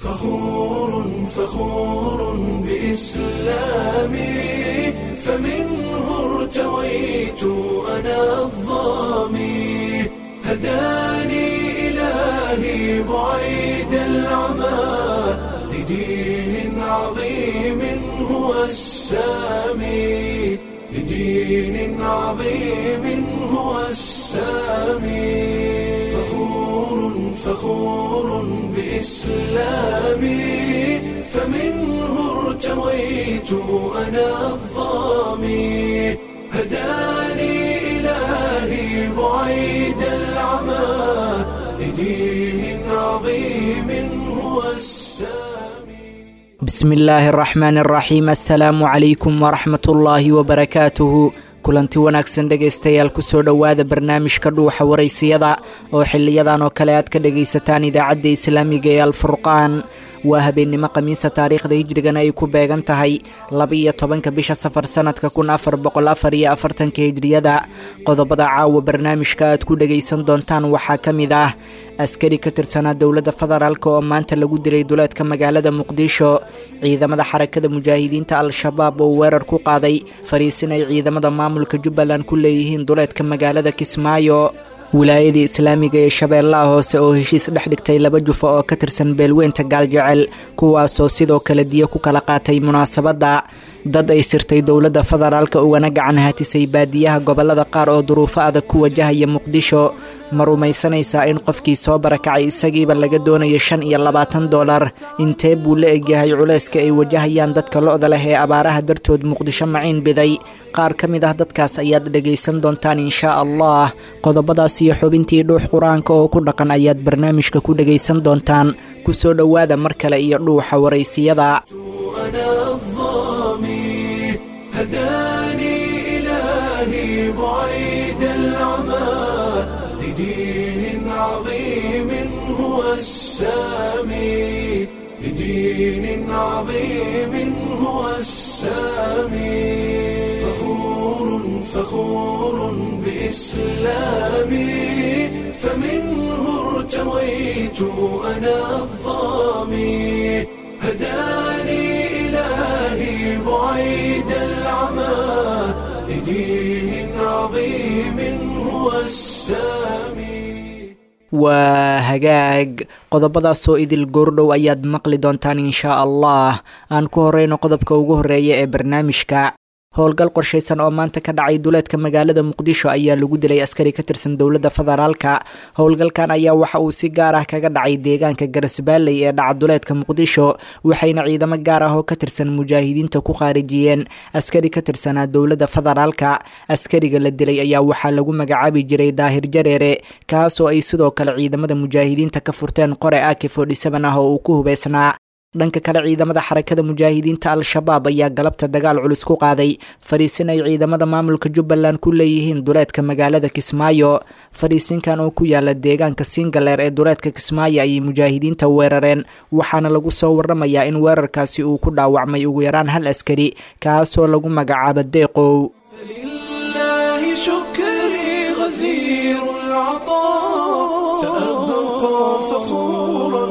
فخور فخور بإسلامي فمنه ارتويت أنا الظامي هداني إلهي بعيد العمى لدين عظيم هو السامي لدين عظيم هو السامي فخور فخور بإسلامي فمنه ارتويت أنا الظامي هداني إلهي بعيد العمى لدين عظيم هو السامي bismi illaahi araxmaan araxiim assalaamu calaykum waraxmat ullaahi wabarakaatuhu kulanti wanaagsan dhegaystayaal kusoo dhowaada barnaamijka dhuuxa waraysiyada oo xiliyadan oo kale aad ka dhagaysataan idaacadda islaamiga ee alfurqaan waa habeennimo khamiisa taariikhda hijrigana ay ku beegan tahay laba-iyo tobanka bisha safar sanadka kun afar boqol afar iyo afartanka hijriyada qodobada caawa barnaamijka aad ku dhagaysan doontaan waxaa ka mid ah askari ka tirsanaa dowladda federaalk oo maanta lagu dilay duleedka magaalada muqdisho ciidamada xarakada mujaahidiinta al-shabaab oo weerar ku qaaday fariisin ay ciidamada maamulka jubbaland ku leeyihiin duleedka magaalada kismaayo wilaayadii islaamiga ee shabeellaha hoose oo heshiis dhex dhigtay laba jufo oo ka tirsan beelweynta gaaljecel kuwaasoo sidoo kale diyo ku kala qaatay munaasabadda dad ay sirtay dowladda federaalka ugana gacan hatisay baadiyaha gobollada qaar oo duruufo adag ku wajahaya muqdisho ma rumaysanaysaa in qofkii soo barakacay isagiiba laga doonayo shan iyo labaatan dolar intee buu la egyahay culayska ay wajahayaan dadka lo-da leh ee abaaraha dartood muqdisho maciin biday qaar ka mid ah dadkaas ayaad dhagaysan doontaan inshaa allah qodobadaas iyo xubintii dhuux qur-aanka oo ku dhaqan ayaad barnaamijka ku dhagaysan doontaan kusoo dhowaada mar kale iyo dhuuxa waraysiyada أنا الظامي هداني إلهي بعيد العمى لدين عظيم هو السامي لدين عظيم هو السامي فخور فخور بإسلامي فمنه ارتويت أنا الظامي هداني إلهي بعيد العمى لدين عظيم هو السامي waa hagaag qodobadaasoo idil goordhow ayaad maqli doontaan inshaa allah aan ku horeyno qodobka ugu horeeya ee barnaamijka howlgal qorshaysan oo maanta ka dhacay duleedka magaalada muqdisho ayaa lagu dilay askari ka tirsan dowladda federaalka howlgalkan ayaa waxa uu si gaar ah kaga dhacay deegaanka garasbaaley ee dhaca duleedka muqdisho waxayna ciidamo gaar ah oo ka tirsan mujaahidiinta ku khaarijiyeen askari ka tirsanaa dowladda federaalka askariga la dilay ayaa waxaa lagu magacaabi jiray daahir jareere kaasoo ay sidoo kale ciidamada mujaahidiinta ka furteen qore aki fodhisaban ah oo uu ku hubeysnaa dhanka kale ciidamada xarakada mujaahidiinta al-shabaab ayaa galabta dagaal culus ku qaaday fariisin ay ciidamada maamulka jubbaland ku leeyihiin duleedka magaalada kismaayo fariisinkan oo ku yaala deegaanka singaleer ee duleedka kismaayo ayay mujaahidiinta weerareen waxaana lagu soo waramayaa in weerarkaasi uu ku dhaawacmay ugu yaraan hal askari kaasoo lagu magacaabo deeqow فلله شكري غزير العطاء سأبقى فخورا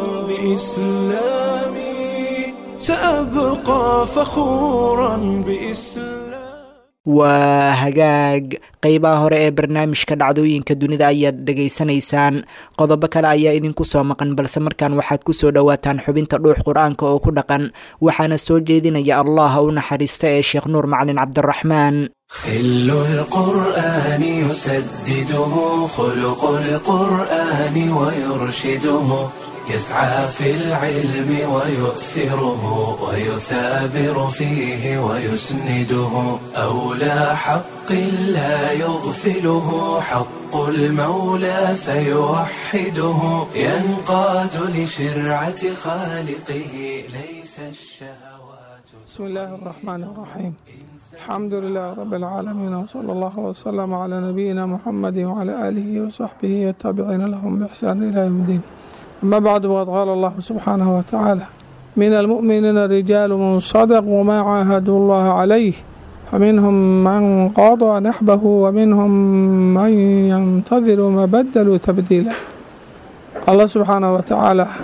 بإسلامي سأبقى فخورا بإسلامي waa hagaag qeybaha hore ee barnaamijka dhacdooyinka dunida ayaad dhegaysanaysaan qodobo kale ayaa idinku soo maqan balse markaan waxaad kusoo dhowaataan xubinta dhuux qur-aanka oo ku dhaqan waxaana soo jeedinaya allah u naxariista ee sheekh nuur macalin cabdiraxmaan خل القرآن يسدده خلق القرآن ويرشده يسعى في العلم ويؤثره ويثابر فيه ويسنده أولى حق لا يغفله حق المولى فيوحده ينقاد لشرعة خالقه ليس الشهوات بسم الله الرحمن الرحيم الحمد لله رب العالمين وصلى الله وسلم على نبينا محمد وعلى آله وصحبه والتابعين لهم بإحسان إلى يوم الدين أما بعد وقد قال الله سبحانه وتعالى من المؤمنين رجال من صدقوا ما عاهدوا الله عليه فمنهم من قضى نحبه ومنهم من ينتظر ما بدلوا تبديلا الله سبحانه وتعالى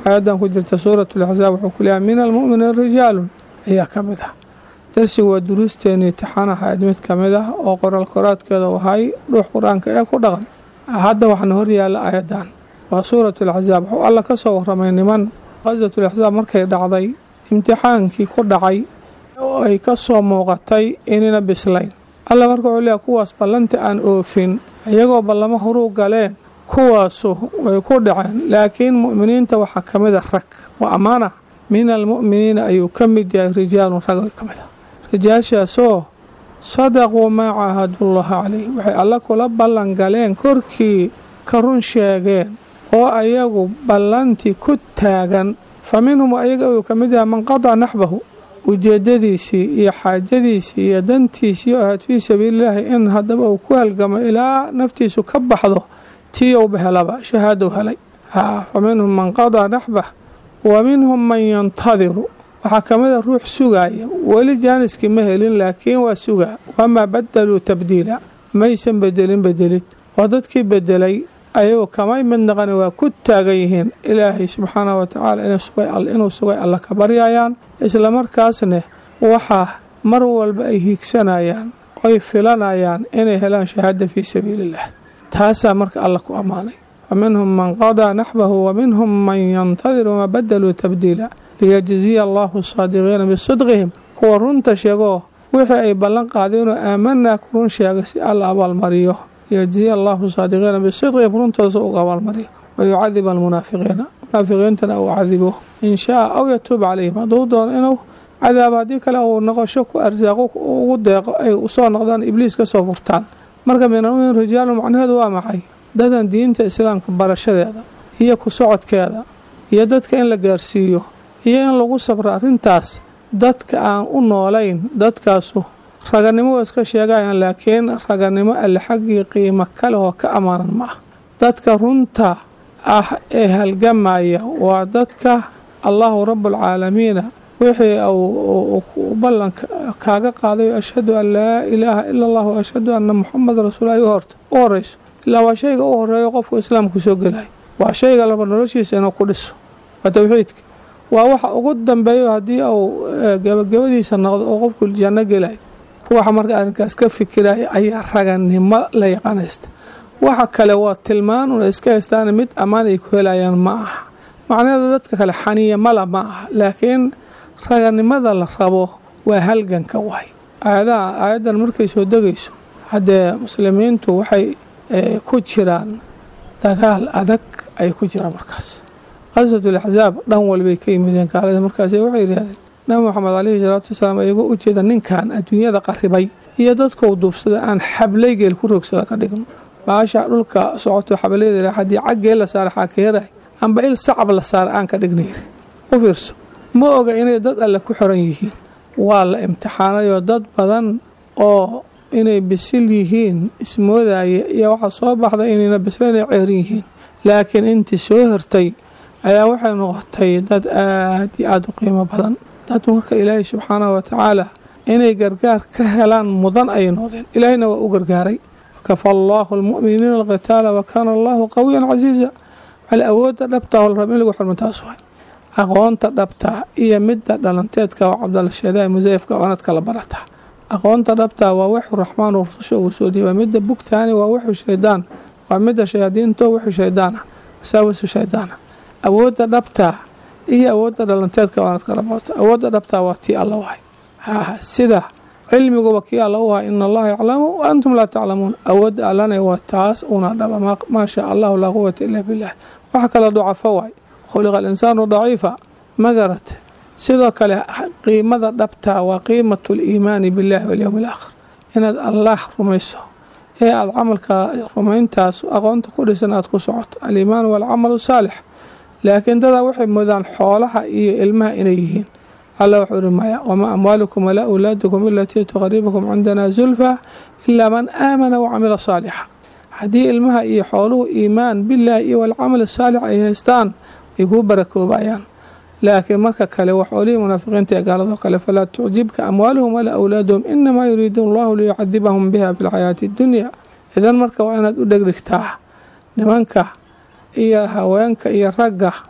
aayadan ku jirta suurat laxsaab wuxuu ku leeyahay min almu'miniin rijaalun ayaa ka mid ah darsigu waa duruusteeni intixaan ahayd mid ka mid ah oo qoraal koraadkeeda wahay dhuux qur-aanka ee ku dhaqan hadda waxaana hor yaalla aayadan waa suurat laxsaab wuxuu alla ka soo waramay niman qaswatulaxsaab markay dhacday imtixaankii ku dhacay oo ay ka soo muuqatay inayna bislayn alla marka wuxuu leeyahay kuwaas ballanti aan oofin iyagoo ballamo horuu galeen kuwaasu way ku dhaceen laakiin mu'miniinta waxaa ka mid a rag waa ammaana min almu'miniina ayuu ka mid yahay rijaalun rag ka mid ah rijaashaasoo sadaquu maa caahadullaha calayh waxay alla kula ballan galeen korkii ka run sheegeen oo ayagu ballantii ku taagan fa minhum ayaga uu ka mid yahay man qadaa naxbahu ujeedadiisii iyo xaajadiisii iyo dantiisii oo ahayd fii sabiililaahi in haddaba uu ku halgamo ilaa naftiisu ka baxdo tii ouba helaba shahaadou helay fa minhum man qadaa naxbah wa minhum man yantadiru waxaa ka mid a ruux sugaaya weli jaaniskii ma helin laakiin waa sugaa wamaa badaluu tabdiila maysan bedelin bedelid oo dadkii bedelay ayagoo kamay mid naqani waa ku taagan yihiin ilaahay subxaanah wa tacaala inuu sugay alla ka baryayaan islamarkaasne waxaa mar walba ay hiigsanayaan oy filanayaan inay helaan shahaada fii sabiiliillah taasaa marka alla ku ammaanay wa minhum man qadaa naxbahu wa minhum man yantadir wamaa badaluu tabdiila liyajziya allahu saadiqiina bisidqihim kuwa runta sheegoo wixii ay ballan qaadeenoo aamanaa ku run sheegay si alla abaalmariyo liyajziya allahu saadiqiina bisidqihim runtoosa uga abaalmariyo wayucadib almunaafiqiina munaafiqiintana uu cadibo in shaa aw yatuub calayhim hadduu doono inuu cadaabo haddii kale uu noqosho ku arsaaqo ugu deeqo ay usoo noqdaan ibliis ka soo furtaan marka minalmumin rijaalu macnaheedu waa maxay dadan diinta islaamka barashadeeda iyo ku socodkeeda iyo dadka in la gaarsiiyo iyo in lagu sabro arrintaas dadka aan u noolayn dadkaasu raganimo waa iska sheegayaan laakiin raganimo alle xaggii qiimo kale oo ka ammaanan ma ah dadka runta ah ee halgamaya waa dadka allahu rabbulcaalamiina wixii uu ballanka kaaga qaaday ashhadu an laa ilaaha ila allah wa ashhadu anna muxameda rasuul ay u horeyso ilaa waa shayga u horeeyo qofku islaamku soo gelay waa shayga laba noloshiisa inuu ku dhiso waa towxiidka waa waxa ugu dambeeyo haddii uu gabagabadiisa noqdo oo qofku janno gelay ruuxa marka arrinkaas ka fikiraya ayaa raganimo la yaqaanaysta waxa kale waa tilmaan una iska haystaan mid ammaan ay ku helayaan ma aha macnaheeda dadka kale xaniya mala ma aha laakiin raganimada la rabo waa halganka waay aayadaha aayaddan markay soo degayso haddee muslimiintu waxay ku jiraan dagaal adag ay ku jiraan markaas qaswatul axsaab dhan walbay ka yimideen gaalada markaas waxay yidhahdeen nabi moxamed caleyhi salaatu wasalaam ayagoo u jeeda ninkan adduunyada qarribay iyo dadkou duubsada aan xablay geel ku roogsada ka dhigno baasha dhulka socoto xabalayda haddii caggee la saara xaakeerahay amba il sacab la saara aan ka dhigna yiri u fiirso ma oga inay dad alle ku xoran yihiin waa la imtixaanayoo dad badan oo inay bisil yihiin ismoodaya iyo waxaa soo baxday inayna bislayn ay ceerin yihiin laakiin intii soo hirtay ayaa waxay noqotay dad aad iyo aada u qiimo badan dad marka ilaahay subxaanahu watacaala inay gargaar ka helaan mudan ayay noqdeen ilaahayna waa u gargaaray wakafa allaahu almu'miniina alqitaala wa kaana allaahu qawiyan casiiza wal awoodda dhabtaa oo la raba in lagu xurmo taas waay aqoonta dhabtaa iyo midda dhalanteedka oo cabdalla sheedaha musayafka oonadka la barataa aqoonta dhabtaa waa wuxuu raxmaan uu rususha uu soo dhiibay midda bugtaani waa wuxuu shaydaan waa midda shayaadiinto wuxuu shaydaana wasaawisu shaydaana awoodda dhabtaa iyo awoodda dhalanteedka oonadka la barato awoodda dhabtaa waa tii alla wahay ha sida cilmiguba kii alla u ahay ina allaha yaclamu wa antum laa taclamuun awoodda allana waa taas una dhaba maa shaa allahu laa quwata ila billah waxa kale ducafo waay khuliqa alinsaanu daciifa ma garat sidoo kale qiimada dhabtaa waa qiimatu liimaani billahi walyowmi alaakhir inaad allaah rumayso ee aada camalka rumayntaas aqoonta ku dhisan aada ku socoto aliimaanu waalcamalu saalix laakiin dadaa waxay moodaan xoolaha iyo ilmaha inay yihiin alla wuxuu ihi maya wamaa amwaalukum walaa awlaadukum ilatii tuqaribukum cindana zulfa ilaa man aamana wacamila saalixa haddii ilmaha iyo xooluhu iimaan bilaahi iyo walcamal saalix ay haystaan way kuu barakoobayaan laakiin marka kale waa xoolihii munaafiqiinta ee gaaladoo kale falaa tucjibka amwaaluhum walaa awlaaduhum inamaa yuriidu allahu liyucadibahum biha fi lxayaati addunya idan marka waa inaad u dhegdhigtaa nimanka iyo haweenka iyo ragga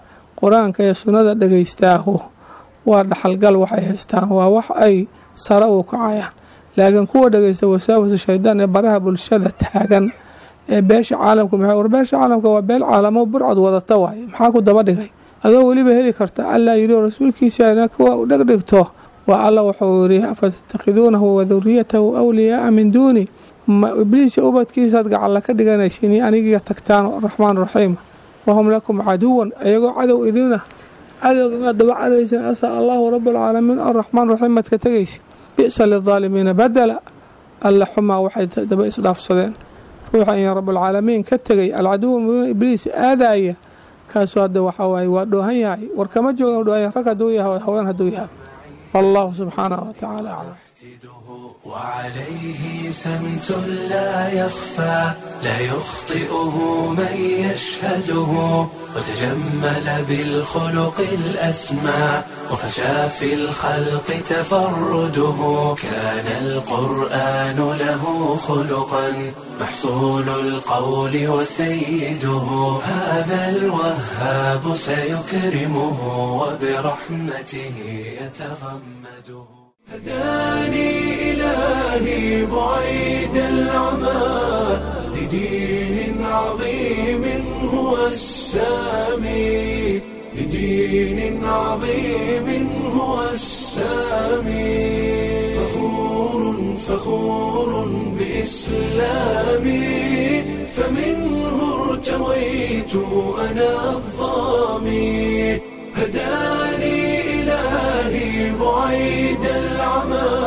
qur-aanka iyo sunnada dhegaystaahu waa dhaxalgal waxay haystaan waa wax ay sare u kacayaan laakiin kuwa dhegaysta wasaawasa shaydaan ee baraha bulshada taagan ee beesha caalamka maxay war beesha caalamka waa beel caalamo burcad wadata waaye maxaa ku daba dhigay adoo weliba heli karta allah yidhi rasuulkiisa ina kuwa u dhegdhigto waa alla wuxuu yidhi afatattakhiduunahu wa duriyatahu awliyaaa min duuni ma ibliis ubadkiisaad gacalla ka dhiganaysin anigiga tagtaan raxmaan raxiima wahum lakum caduwan iyagoo cadow idina cadowga maad daba cadaysin asaa allahu rabalcaalamiin araxmaan raxiim maad ka tegaysin bi'sa lidaalimiina badela alla xumaa waxay daba isdhaafsadeen ruuxa in rabalcaalamiin ka tegay alcaduwa mubiin ibliis aadaya kaasuu hadda waxaa waaye waa dhoohan yahay war kama jooga dhoohan rag hadduu yahay haween hadduu yahay wallahu subxaanahu watacaala aclam وعليه سمت لا يخفى لا يخطئه من يشهده وتجمل بالخلق الأسمى وفشى في الخلق تفرده كان القرآن له خلقا محصول القول وسيده هذا الوهاب سيكرمه وبرحمته يتغمده هداني إلهي بعيد العمى لدين عظيم هو السامي لدين عظيم هو السامي فخور فخور بإسلامي فمنه ارتويت أنا الظامي هداني إلهي بعيد العمى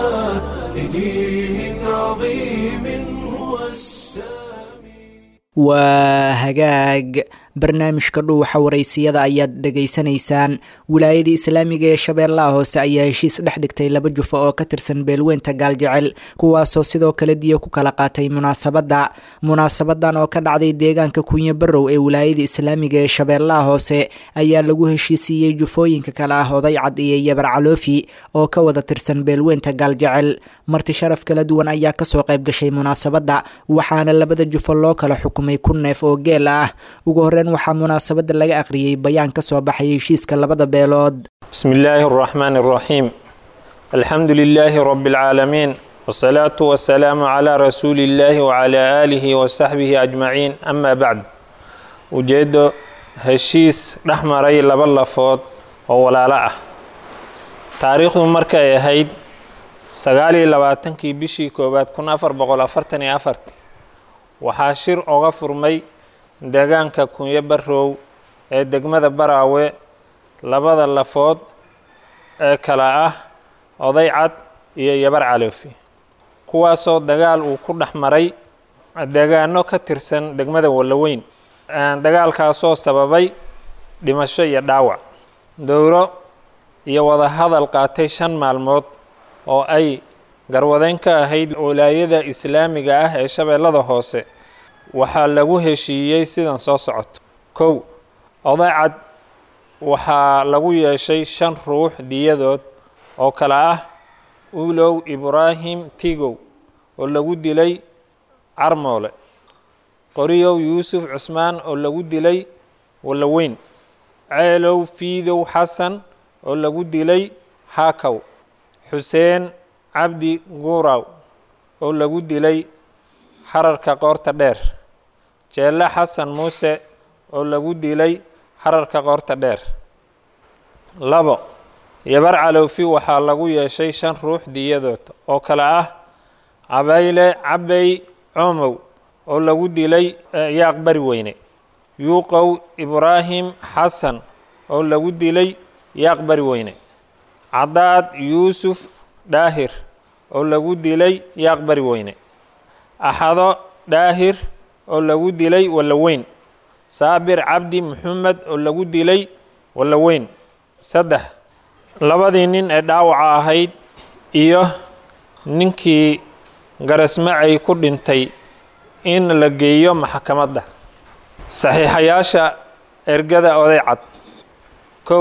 لدين عظيم هو السامي waa hagaag barnaamijka dhuuxa waraysiyada ayaad dhegaysanaysaan wilaayadii islaamiga ee shabeellaha hoose ayaa heshiis dhex dhigtay laba jufo oo ka tirsan beelweynta gaaljecel kuwaasoo sidoo kale diyo ku kala qaatay munaasabadda munaasabadan oo ka dhacday deegaanka kunyo barow ee wilaayada islaamiga ee shabeellaha hoose ayaa lagu heshiisiiyey jufooyinka kale ah oday cad iyo yabar caloofi oo ka wada tirsan beelweynta gaaljecel marti sharaf kala duwan ayaa kasoo qayb gashay munaasabadda waxaana labada jufo loo kala xukumay kun neef oo geel ah ugu horreyn waxaa munaasabadda laga akhriyey bayaan ka soo baxay heshiiska labada beelood بسم الله الرحمن الرحيم الحمد لله رب العالمين والصلاة والسلام على رسول الله وعلى آله وصحبه أجمعين أما بعد ujeedo heshiis dhex maray laba lafood oo walaalo ah taariikhdu markay ahayd sagaal iyo labaatankii bishii koowaad kun afar boqol afartan iyo afarti waxaa shir oga furmay deegaanka kunyo barow ee degmada baraawe labada lafood ee kale ah oday cad iyo yabar caloofi kuwaasoo dagaal uu ku dhex maray deegaano ka tirsan degmada wallaweyn dagaalkaasoo sababay dhimasho iyo dhaawac dowro iyo wadahadal qaatay shan maalmood oo ay garwadeyn ka ahayd walaayada islaamiga ah ee shabeellada hoose waxaa lagu heshiiyey sidan soo socoto kow oday cad waxaa lagu yeeshay shan ruux diyadood oo kale ah ulow ibraahim tigow oo lagu dilay carmoole qoriyow yuusuf cusmaan oo lagu dilay wallaweyn ceelow fiidow xasan oo lagu dilay haakaw xuseen cabdi guuraw oo lagu dilay xararka qoorta dheer jeelle xasan muuse oo lagu dilay xararka qoorta dheer labo yabar calowfi waxaa lagu yeeshay shan ruux diyadood oo kale ah cabayle cabey coomow oo lagu dilay yaaq bari weyne yuuqow ibraahim xasan oo lagu dilay yaaq bari weyne cadaad yuusuf dhaahir oo lagu dilay yaaq bari weyne axado dhaahir oo lagu dilay wallaweyn saabir cabdi maxamed oo lagu dilay wallaweyn saddex labadii nin ee dhaawaca ahayd iyo ninkii garasmacay ku dhintay in la geeyo maxkamadda saxiixayaasha ergada oday cad kow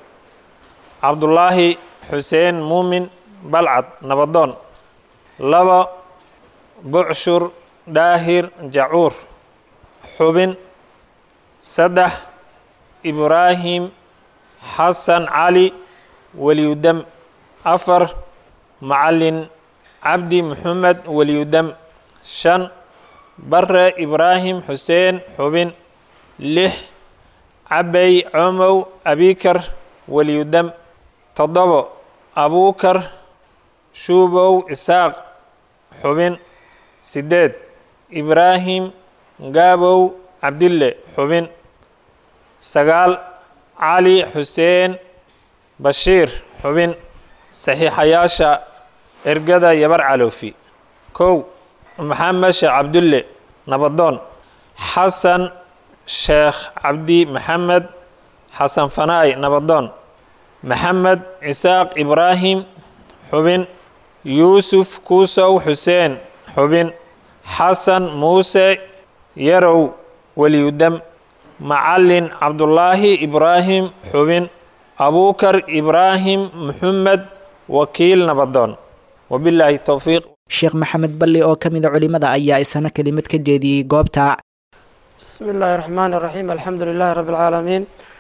cabdulaahi xuseen muumin balcad nabadoon laba bucshur dhaahir jacuur xubin saddex ibraahim xasan cali weliyudam afar macalin cabdi maxamed weliyudam shan bare ibraahim xuseen xubin lix cabay comow abikar weliyudam toddobo abuukar shuubow isaaq xubin sideed ibraahim gaabow cabdille xubin sagaal cali xuseen bashiir xubin saxiixayaasha ergada yabar caloofi kow maxamed sheekh cabdulle nabadoon xasan sheekh cabdi maxamed xasan fanaay nabadoon maxamed isaaq ibraahim xubin yuusuf kuusow xuseen xubin xasan muuse yarow weliyudam macalin cabdulaahi ibraahim xubin abuukar ibraahim maxamed wakiil nabadoon wabilaahi towfiiq sheekh maxamed balli oo ka mida culimada ayaa isana kelimad ka jeediyey goobta بسم الله الرحمن الرحيم الحمد لله رب العالمين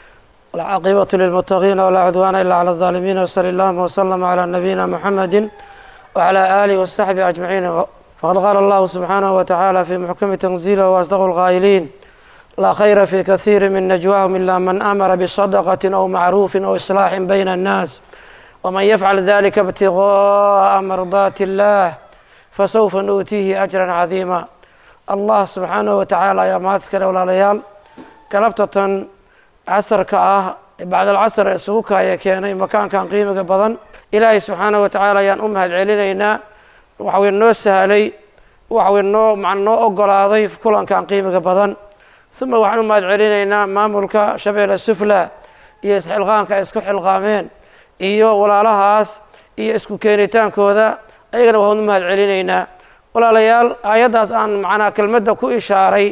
والعاقبة للمتقين ولا عدوان إلا على الظالمين وصلى الله وسلم على نبينا محمد وعلى آله وصحبه أجمعين فقد قال الله سبحانه وتعالى في محكم تنزيله وأصدق القائلين لا خير في كثير من نجواهم إلا من أمر بصدقة أو معروف أو إصلاح بين الناس ومن يفعل ذلك ابتغاء مرضات الله فسوف نؤتيه أجرا عظيما allah subxaanahu watacaala ayaa mahadskale walaalayaal galabtatan casarka ah bacdalcasar ee isugu kaaya keenay makaankan qiimiga badan ilaahay subxaanahu watacaala ayaan u mahad celinaynaa waxawey noo sahlay waxawey noo man noo ogolaaday kulankan qiimiga badan uma waxaan u mahad celinaynaa maamulka shabeelle sufla iyo isxilqaanka ay isku xilqaameen iyo walaalahaas iyo isku keenitaankooda ayagana waxaan u mahad celinaynaa walaalayaal aayaddaas aan macnaa kelmadda ku ishaaray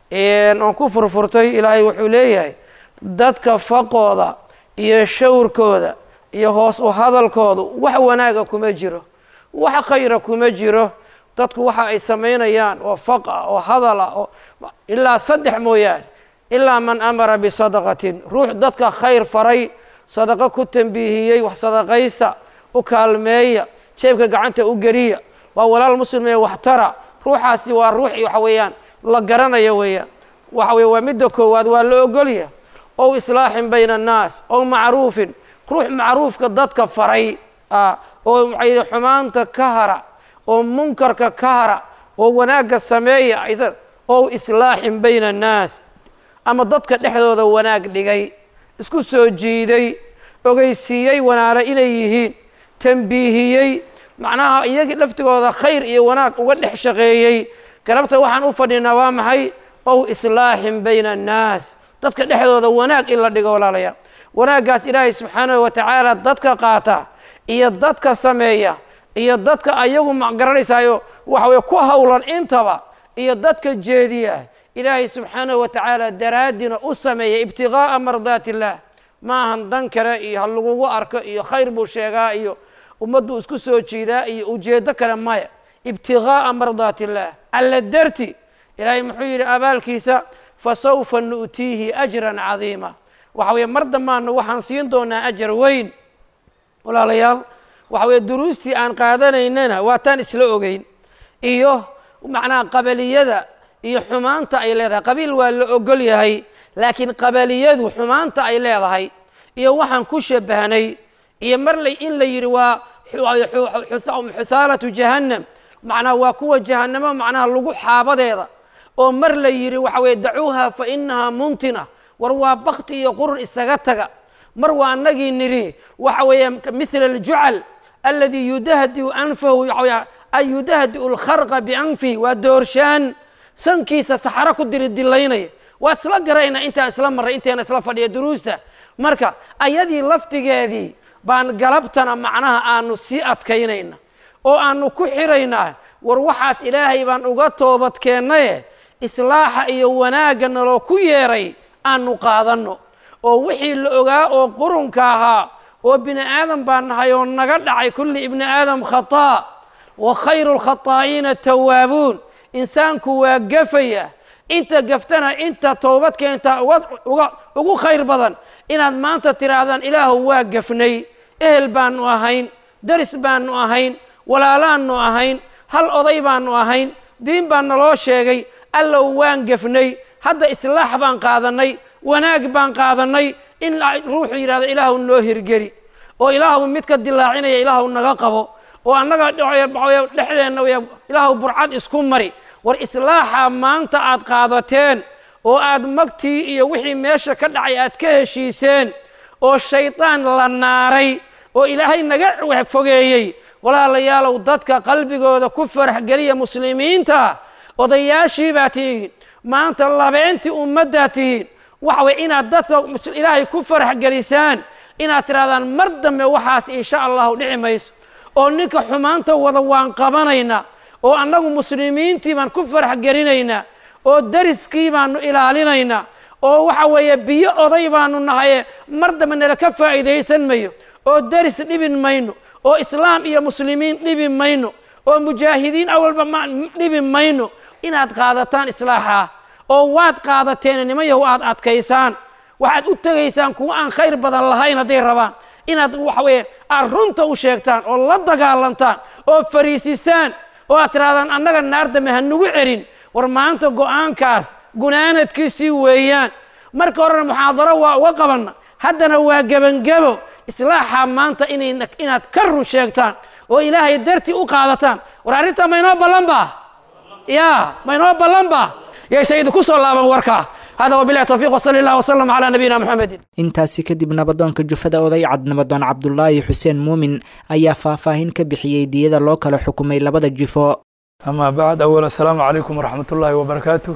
oon ku furfurtay ilaahay wuxuu leeyahay dadka faqooda iyo shawrkooda iyo hoos u hadalkoodu wax wanaaga kuma jiro wax khayra kuma jiro dadku waxa ay samaynayaan oo faq ah oo hadal ah oo ilaa saddex mooyaane ilaa man amara bisadaqatin ruux dadka khayr faray sadaqo ku tambiihiyey wax sadaqaysta u kaalmeeya jeebka gacanta u geliya waa walaal muslim ee waxtara ruuxaasi waa ruux waxa weeyaan la garanayo weeyaan waxa weye waa midda koowaad waa la ogolya ow islaaxin bayna annaas ow macruufin ruux macruufka dadka faray oo waxay xumaanta ka hara oo munkarka ka hara oo wanaagga sameeya ow islaaxin bayna annaas ama dadka dhexdooda wanaag dhigay isku soo jiiday ogeysiiyey wanaale inay yihiin tambiihiyey macnaha iyagii laftigooda khayr iyo wanaag uga dhex shaqeeyey galabta waxaan u fadhinaa waa maxay ow islaaxin bayna annaas dadka dhexdooda wanaag in la dhigo walaalayaal wanaaggaas ilaahay subxaanahu watacaala dadka qaata iyo dadka sameeya iyo dadka ayagu magaranaysayo waxa weye ku howlan intaba iyo dadka jeediya ilaahay subxaanahu watacaala daraaddiina u sameeya ibtigaaa mardaat illaah maahan dan kale iyo ha lagugu arko iyo khayr buu sheegaa iyo ummaddu isku soo jiidaa iyo ujeeddo kale maya ibtigaaa mardaat illaah alla darti ilaahay muxuu yidhi abaalkiisa fasawfa nu'tiihi ajran cadiima waxa weye mar dambaana waxaan siin doonaa ajar weyn walaalayaal waxa weye duruustii aan qaadanaynana waa taan isla ogeyn iyo macnaha qabaliyada iyo xumaanta ay leedahay qabiil waa la ogol yahay laakiin qabaliyadu xumaanta ay leedahay iyo waxaan ku shabahnay iyo mar la in la yidhi waa xusaalatu jahannam macnaha waa kuwa jahannamo macnaha lagu xaabadeeda oo mar la yidhi waxa weye dacuuha fa inahaa muntina war waa bakti iyo qurun isaga taga mar waa anagii nidhi waxa weeye mithla aljucal aladi yudahdiu anfahu ay yudahdiu lkharqa bianfihi waa doorshaan sankiisa saxaro ku diri dilaynaya waad isla garayna intaan isla marray inteena isla fadhiya duruusta marka ayadii laftigeedii baan galabtana macnaha aanu sii adkaynayna oo aanu ku xiraynaa war waxaas ilaahay baan uga toobadkeennaye islaaxa iyo wanaagga naloo ku yeeray aanu qaadanno oo wixii la ogaa oo qurunka ahaa oo bini aadam baan nahay oo naga dhacay kulli ibni aadam khataa wa khayru lkhataa'iina tawaabuun insaanku waa gafaya inta gaftana inta toobad keenta ugu khayr badan inaad maanta tidhaahdaan ilaahu waa gafnay ehel baanu ahayn daris baanu ahayn walaalaannu ahayn hal oday baanu ahayn diin baa naloo sheegay allow waan gafnay hadda islaax baan qaadannay wanaag baan qaadannay in ruuxu yidhahdo ilaahu noo hirgeli oo ilaahu midka dilaacinaya ilaahu naga qabo oo annaga dhexdeenna ilaahu burcad isku mari war islaaxa maanta aad qaadateen oo aad magtii iyo wixii meesha ka dhacay aad ka heshiiseen oo shaydaan la naaray oo ilaahay naga fogeeyey walaalayaalow dadka qalbigooda ku farax geliya muslimiinta odayaashii baa tihiin maanta labeentii ummaddaa tihiin waxa weye inaad dadka ilaahay ku farax gelisaan inaad tidhahdaan mar dambe waxaas insha allahu dhici mayso oo ninka xumaanta wada waan qabanaynaa oo annagu muslimiintii baan ku farax gelinaynaa oo dariskii baanu ilaalinaynaa oo waxa weeye biyo oday baanu nahaye mar dambe nala ka faa'iidaysan mayo oo daris dhibin mayno oo islaam iyo muslimiin dhibi mayno oo mujaahidiin awalba ma dhibi mayno inaad qaadataan islaaxaa oo waad qaadateen nimayahu aad adkaysaan waxaad u tegaysaan kuwa aan khayr badan lahayn hadday rabaan inaad waxa weeye aad runta u sheegtaan oo la dagaalantaan oo fariisisaan oo aad tidhahdaan annaga naar dambe ha nugu celin war maanta go-aankaas gunaanadkiisii weeyaan marka horena muxaadaro waa uga qabanna haddana waa gebangebo islaaxa maanta inaad ka run sheegtaan oo ilaahay dartii u qaadataan war arrintaa maynoo ballan ba ya maynoo ballan ba yayse idinku soo laaban warkaa hada wabilahi towfiiq wsali allah wsalam calaa nabiyina muxamedin intaasi kadib nabadoonka jufada oday cad nabadoon cabdulaahi xuseen muumin ayaa faahfaahin ka bixiyey diyada loo kala xukumay labada jifo amaa bacd awal assalaamu calaykum waraxmat ullaahi wabarakaatu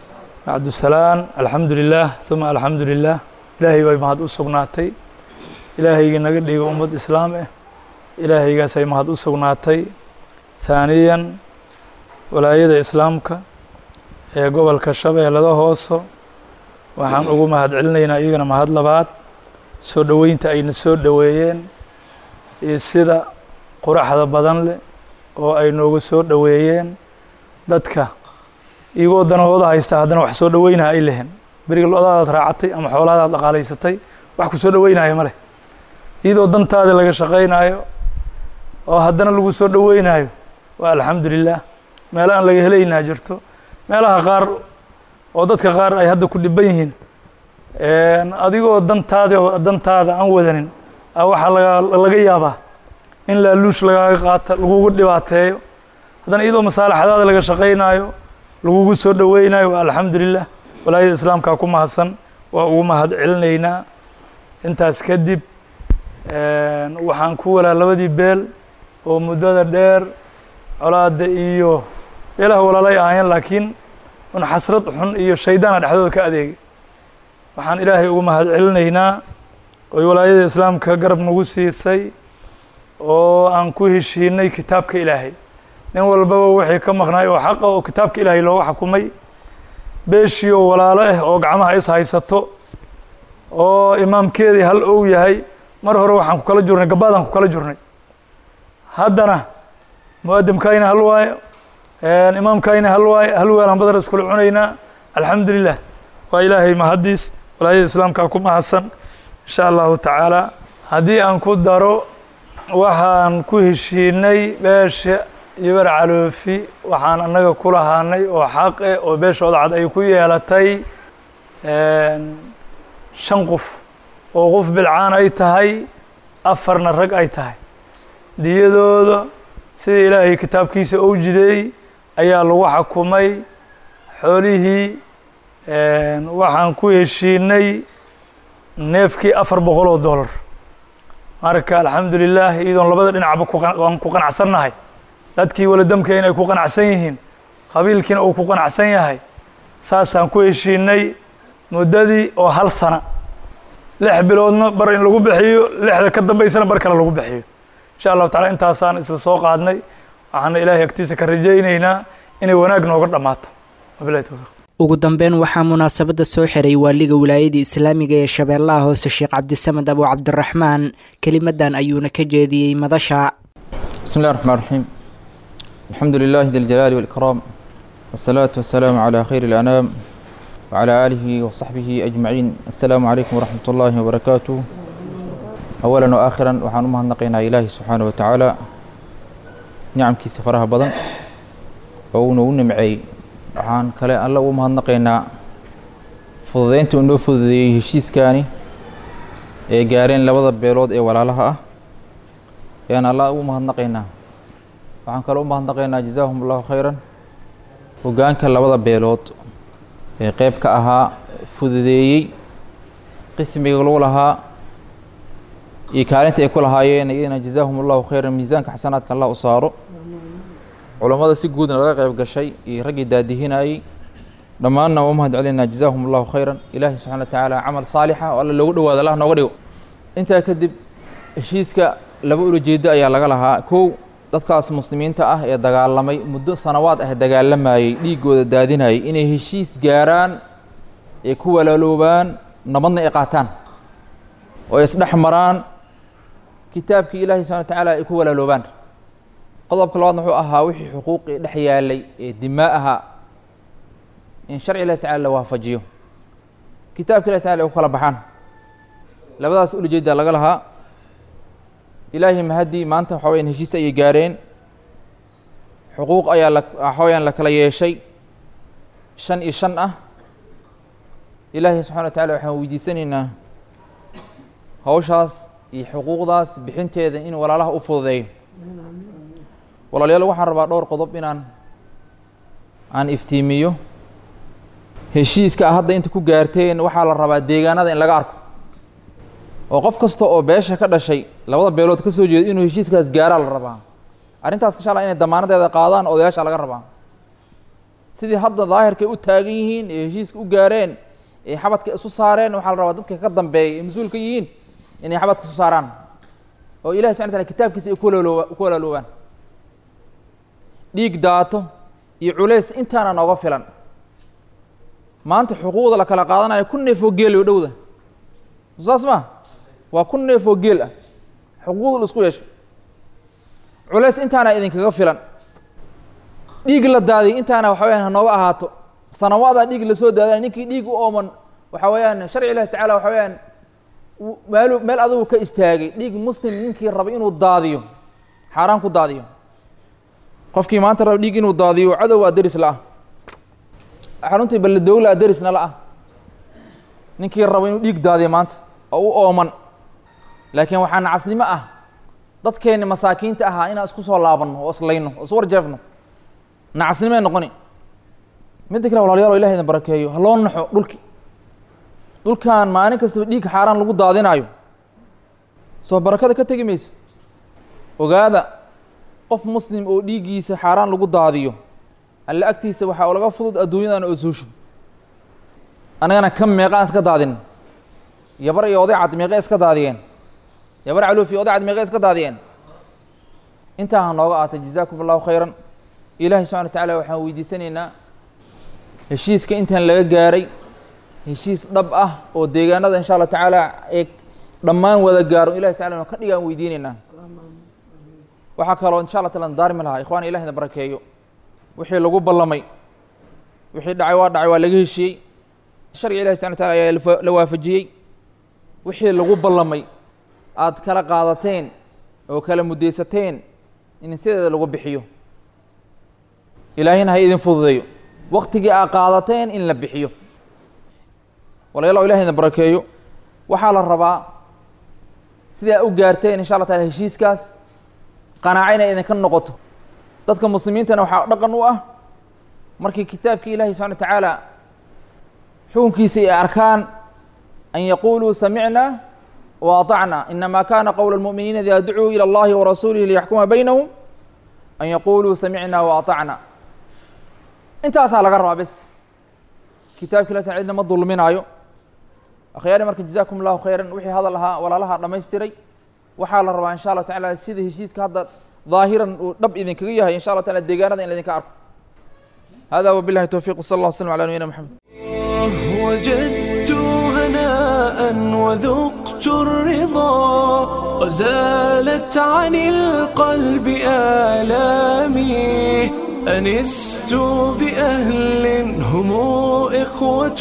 bacdusalaan alxamdu lilaah uma alxamdu lilah ilaahay bay mahad u sugnaatay ilaahaygii naga dhiga ummad islaam ah ilaahaygaasay mahad u sugnaatay haaniyan walaayada islaamka ee gobolka shabeellada hooso waxaan ugu mahad celinaynaa iyagana mahad labaad soo dhoweynta ayna soo dhoweeyeen iyo sida quraxda badan leh oo ay noogu soo dhoweeyeen dadka iyagoo danahooda haysta haddana wax soo dhoweynaha ay lehen beriga lo-daadaad raacatay ama xoolahadaad dhaqaalaysatay wax ku soo dhoweynaayo ma leh iyadoo dantaada laga shaqaynaayo oo haddana lagu soo dhoweynaayo waa alxamdu lilah meelo aan laga helaynaa jirto meelaha qaar oo dadka qaar ay hadda ku dhiban yihiin adigoo dantaada dantaada aan wadanin waxaa laga laga yaabaa in laaluush lagaaga qaata lagugu dhibaateeyo haddana iyadoo masaalaxadaada laga shaqaynaayo lagugu soo dhoweynayo waa alxamdu lilah walaayada islaamkaa ku mahadsan waa ugu mahad celinaynaa intaas kadib waxaan ku walaa labadii beel oo muddada dheer colaada iyo beelaha walaalay ahaayeen laakiin un xasrad xun iyo shaydaana dhexdooda ka adeegay waxaan ilaahay ugu mahad celinaynaa oy walaayada islaamka garab nagu siisay oo aan ku heshiinay kitaabka ilaahay nin walbaba wixii ka maqnaay oo xaqa oo kitaabka ilaahay looga xukumay beeshii oo walaalo ah oo gacmaha is haysato oo imaamkeedii hal ou yahay mar hore waxaan ku kala jurnay gabaadaan ku kala jurnay haddana muadamkayna hal waayo imaamkayna hal waayo hal weelaan badar iskula cunaynaa alxamdu lilah waa ilaahay mahaddiis walaayada islaamkaa ku mahadsan insha allahu tacaala haddii aan ku daro waxaan ku heshiinay beesha yibar caloofi waxaan annaga ku lahaanay oo xaqe oo beeshooda cad ay ku yeelatay shan qof oo qof bilcaan ay tahay afarna rag ay tahay diyadooda sida ilaahay kitaabkiisa ou jideey ayaa lagu xakumay xoolihii waxaan ku heshiinay neefkii afar boqol oo dollar marka alxamdu lilah iyadoon labada dhinacba kuaan ku qanacsannahay dadkii waladamkeena ay ku qanacsan yihiin qabiilkiina uu ku qanacsan yahay saasaan ku heshiinay muddadii oo hal sana lix biloodna bar in lagu bixiyo lixda ka dambaysana bar kale lagu bixiyo insha allahu tacala intaasaan isla soo qaadnay waxaana ilaahay agtiisa ka rajaynaynaa inay wanaag nooga dhammaato wabilahi towfiiq ugu dambeyn waxaa munaasabadda soo xiray waaliga wilaayadii islaamiga ee shabeellaha hoose sheekh cabdisamed abu cabdiraxmaan kelimadan ayuuna ka jeediyey madasha بسم الله الرحمن الرحيم الحمد لله ذي الجلال والإكرام والصلاة والسلام على خير الأنام وعلى آله وصحبه أجمعين السلام عليكم ورحمة الله وبركاته أولا وآخرا وحان أمهنقنا إلهي سبحانه وتعالى نعم كي سفرها بدن وأونا ونمعي وحان كلا الله أمهنقنا fududeynta uu noo fududeeyey heshiiskaani ee gaareen labada beelood ee walaalaha ah ayaan allah ugu mahadnaqaynaa waxaan kaloo u mahadnaqaynaa jazaahum allahu khayran hoggaanka labada beelood ee qeyb ka ahaa fududeeyey qismiga lagu lahaa iyo kaalinta ay ku lahaayeen iyadana jazaahum allahu khayran miisaanka xasanaadka allah u saaro culammada si guudna laga qeyb gashay iyo raggii daadihinayey dhammaanna waa u mahad celinaa jazaahum allahu khayran ilaahi subxana wa tacaala camal saalixa oo alla loogu dhawaado allah nooga dhigo intaa kadib heshiiska laba ulajeedo ayaa laga lahaa kow dadkaas muslimiinta ah ee dagaalamay muddo sanawaad ah dagaalamayey dhiiggooda daadinayay inay heshiis gaaraan ee ku walaaloobaan nabadna ay qaataan oo isdhex maraan kitaabkii ilaahi subxana wa tacaala ay ku walaaloobaan qodobka labaadna wuxuu ahaa wixii xuquuqii dhex yaalay ee dimaa ahaa in sharci ilahi tacala la waafajiyo kitaabka ilahi tacala ay ku kala baxaan labadaas ulajeeda laga lahaa ilaahay mahaddii maanta waxa weyaan heshiis ayay gaareen xuquuq ayaa la waxa weyaan la kala yeeshay shan iyo shan ah ilaahay subxana wa tacala waxaan weydiisanaynaa hawshaas iyo xuquuqdaas bixinteeda in walaalaha u fududeeyo walaalayaal waxaan rabaa dhowr qodob inaan aan iftiimiyo heshiiska hadda inta ku gaarteen waxaa la rabaa deegaanada in laga arko oo qof kasta oo beesha ka dhashay labada beelood ka soo jeedo inuu heshiiskaas gaaraa la rabaa arrintaas insha allah inay damaanadeeda qaadaan odayaasha laga rabaa sidii hadda daahirkay u taagan yihiin ee heshiiska u gaareen ee xabadka isu saareen waxaa la rabaa dadka ka dambeeya ee mas-uulka yihiin inay xabadka isu saaraan oo ilahi subxana tala kitaabkiisa ay ku walaalooba ku walaaloobaan dhiig daato iyo culays intaana nooga filan maanta xuquuqda la kala qaadanayo kun neef oo geel oo dhowda saas ma waa kun neef oo geel ah xuquuqda la isku yeeshay culays intaana idinkaga filan dhiig la daadiy intaana waxa weyaan hanooga ahaato sanawaadaa dhiig lasoo daadana ninkii dhiig u ooman waxa weeyaan sharci ilahi tacala waxa weeyaan meel meel adigu ka istaagay dhiig muslim ninkii raba inuu daadiyo xaaraan ku daadiyo qofkii maanta raba dhiig inuu daadiyo cadow waa deris la-ah xaruntii balladowlaa derisna la-ah ninkii raba inuu dhiig daadiyo maanta oo u ooman laakiin waxaa nacasnimo ah dadkeenni masaakiinta ahaa inaan isku soo laabanno oo islayno oo iswarjeefno nacasnimoe noqoni midda kale walaalyaal o ilahi idin barakeeyo ha loo naxo dhulki dhulkan maalin kastaba dhiig xaaraan lagu daadinaayo soo barakada ka tegi mayso ogaada qof muslim oo dhiiggiisa xaaraan lagu daadiyo alle agtiisa waxaa laga fudud adduunyadan oo suusho annagana ka meeqaan iska daadin yabar iyo oday cad meeqe iska daadiyeen yabar caluuf iyo oday cad meeqe iska daadiyeen intaa ha nooga aatay jazaakum allahu khayran ilaahay subxana wa tacaala waxaan weydiisanaynaa heshiiska intaan laga gaaray heshiis dhab ah oo deegaanada insha allah tacaala ee dhammaan wada gaaro ilahi tacala ka dhigaan weydiinaynaa waxaa kaloo insha allah taala daarmi lahaa ikhwana ilahi na barakeeyo wixii lagu ballamay wixii dhacay waa dhacay waa laga heshiyey sharciga ilahi subxana wataala ayaa la waafajiyey wixii lagu ballamay aad kala qaadateen oo kala muddaysateen in sideeda lagu bixiyo ilaahina ha idin fududeeyo waktigii aad qaadateen in la bixiyo walayaal ilahi idin barakeeyo waxaa la rabaa sidaa u gaarteen insha allah taala heshiiskaas qanaaco inay idinka noqoto dadka muslimiintana waxaa dhaqan u ah markii kitaabkii ilahi subxana wa tacaala xukunkiisa ay arkaan an yaquuluu samicna wa aطacna inama kana qowla اlmu'miniina ida ducuu ilى اllahi warasuulihi liyaxkuma baynahum an yaquuluu samicna wa aطacna intaasaa laga rabaa bes kitaabki la cidna ma dulminaayo akhyaari marka jazakum اllahu khayran wixii hadal ahaa walaalaha dhamaystiray waxaa la rabaa insha allah tacala sida heshiiska hadda ظaahiran uu dhab idinkaga yahay insha allah taala deegaanada in laydinka arko hada wabilahi towfiq wsala allah wslm ala nabiyina mxamed وجدت هناء وذقت الرضا وزالت عن القلب آلامي أنست بأهل هم إخوة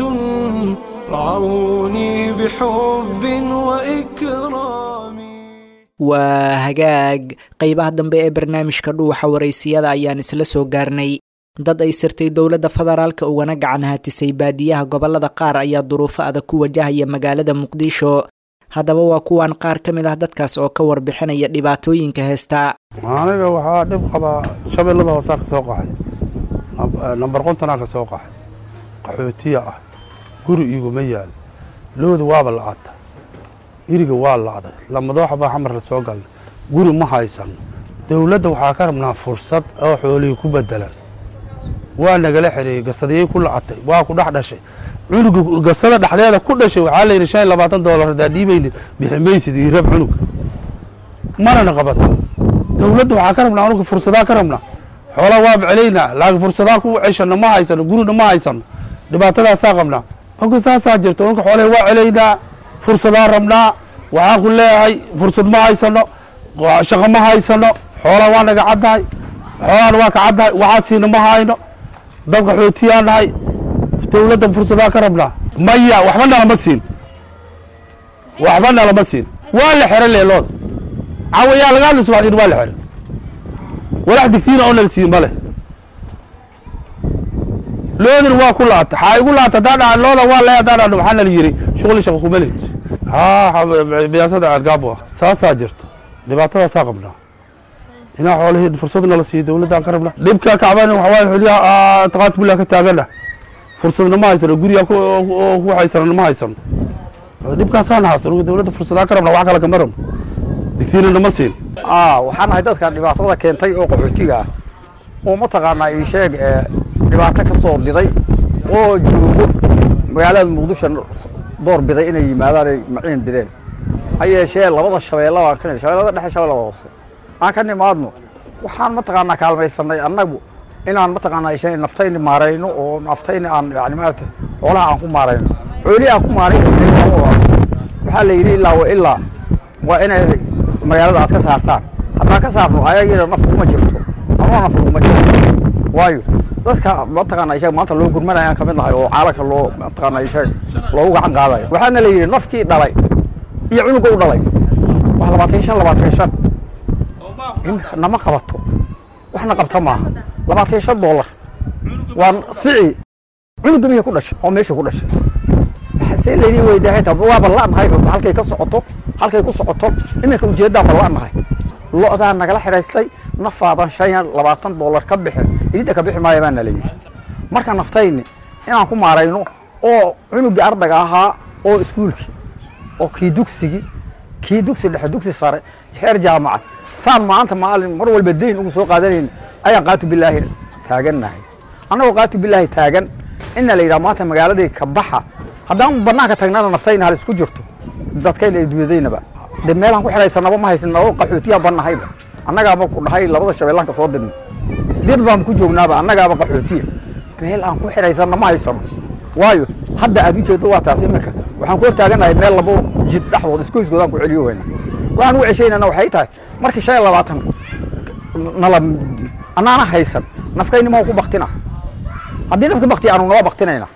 رعوني بحب وإكرام waa hagaag qeybaha dambe ee barnaamijka dhuuxa waraysiyada ayaan isla soo gaarnay dad ay sirtay dowladda federaalka ugana gacan hatisay baadiyaha gobolada qaar ayaa duruufo adag ku wajahaya magaalada muqdisho haddaba waa kuwan qaar ka mid ah dadkaas oo ka warbixinaya dhibaatooyinka heesta aniga waxaa dhib qabaa shabeellada hoosaa ka soo qaxay nambar qontanaa ka soo qaxay qaxootiya ah guri iguma yaal looda waaba lacata iriga waa lacday lamadooxa baa xamar la soo galnay guri ma haysan dowladda waxaa ka rabnaa fursad oo xoolihii ku bedelan waa nagala xereeyey gasadiyey ku lacatay waa ku dhex dhashay cunuga gasada dhexdeeda ku dhashay waxaa la yidhi shan iyo labaatan doolar haddaa dhiibayni bixi maysid iyo rab cunug manana qabato dowladda waxaa ka rabnaa anuga fursadaa ka rabnaa xoolaa waaba celaynaa laakiin fursadaa ku ceshano ma haysano gurina ma haysano dhibaatadaasaa qabnaa oga saasaa jirto unka xoolaha waa celaynaa fursadaa rabnaa waxaan ku leeyahay fursad ma haysano shaqo ma haysano xoolaa waa naga caddahay xoolaana waa ka caddahay waxaasiina ma hayno dad qaxootiyaa nahay dowladda fursadaa ka rabnaa maya waxba nalama siin waxba nalama siin waa la xero leelooda cawayaa laga hadli subaxdiin waa la xero walax digtiina oo nala siin male loodina waa ku laata xaa igu laata hadaa dhaa looda waa le hadaa dhaa waxaa nala yiri shuqli shaqa kuma lihid haa biyaasada argaabo ah saasaa jirto dhibaatadaasaa qabnaa inaa xoolihii fursad nala siiyo dowladdaan ka rabna dhibka kacban waxawaaye xoliyaha taqaat billah ka taagana fursadna ma haysano guriga ku haysano ma haysano dhibkaasaan haasano dowladda fursadaa ka rabna wax kale kama rabno digtiina nama siin waxaan ahay dadka dhibaatada keentay oo qaxootiga ah oo mataqaanaa ii sheeg ee dhibaato ka soo diday oo joogo magaalada muqdisho door biday inay yimaadaan ay maciin bideen ha yeeshee labada shabeella baan ka shabeellada dhexe shabeellada hoose aan ka nimaadno waxaan mataqaanaa kaalmaysanay annagu inaan mataqaanaa isha naftayni maarayno oo naftayni aan yani maarata xoolaha aan ku maarayno xoolihii aan ku maarayno waxaa la yidhi ilaa wa ilaa waa inay magaalada aad ka saartaan haddaan ka saarno ayagiina naf kuma jirto anoo naf kuma jirto waayo dadka mataqaanaa ishaga maanta loo gurmanayaan kamid nahay oo caalamka loo mataqaanaa ishaga loogu gacan qaadayo waxaana la yidhi nafkii dhalay iyo cunuga u dhalay wax labaatan shan labaatan shan in nama qabato waxna qabta maaha labaatan shan dollar waa sici cunuga miyay ku dhashay oo meesha ku dhashay see laydin weydaa xitaa waaba la'nahay halkay ka socoto halkay ku socoto iminka ujeeddaan ba la'nahay lo'daa nagala xidhaystay nafaadan shan iyo labaatan dollar ka bixin idinta ka bixi maaya baana layidhi marka naftayni inaan ku maarayno oo cunugii ardaga ahaa oo iskuulkii oo kii dugsigii kii dugsi dhexe dugsi sare heer jaamacad saan maanta maalin mar walba dayn ugu soo qaadanayn ayaan qaatu bilaahi taagannahay annagoo qaatu bilaahi taagan ina la yidhaha maanta magaaladii ka baxa haddaan banaanka tagnana naftayna hal isku jirto dadkayna ay duudaynaba de meelaan ku xidhaysanaba ma haysan noo qaxootiyaa bannahayba annagaaba ku dhahay labada shabeellaanka soo dirna dir baan ku joognaaba annagaaba qaxootiya meel aan ku xidhaysanna ma haysano waayo hadda aad u jeedo waa taas iminka waxaan ku hortaaganahay meel labo jid dhexdood iskoyskoodaan ku celiyo weyna waxaan u ceshaynana waxay tahay markii shan iyo labaatan nala annaana haysan nafkayni ma ku baktina haddii nafka bakti aanu naba baktinayna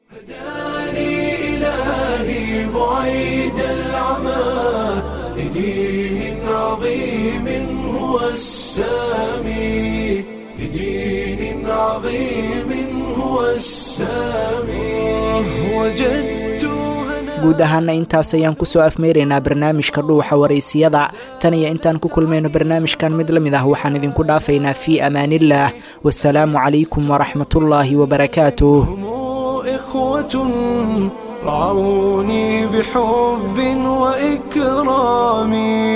إلهي بعيد العمى لدين عظيم هو السامي لدين عظيم هو السامي وجدت هنا guud ahaana intaas ayaan kusoo afmeeraynaa barnaamijka dhuuxa waraysiyada tan iyo intaan ku kulmayno barnaamijkan mid la mid ah waxaan idinku dhaafaynaa fii amaanillaah wasalaamu calaykum waraxmatullaahi wabarakaatuh إخوة رعوني بحب وإكرام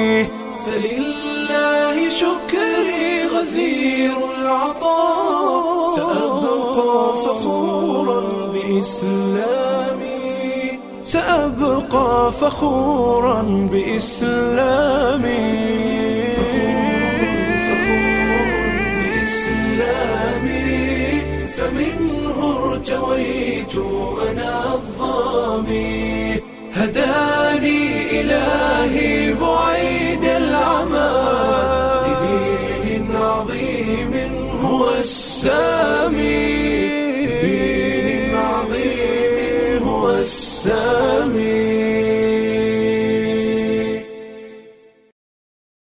فلله شكري غزير العطاء سأبقى فخورا بإسلامي سأبقى فخورا بإسلامي بإسلامي فمنه ارتويت أنا الظامي هداني إلهي بعيد العمى لدين عظيم هو السلام سال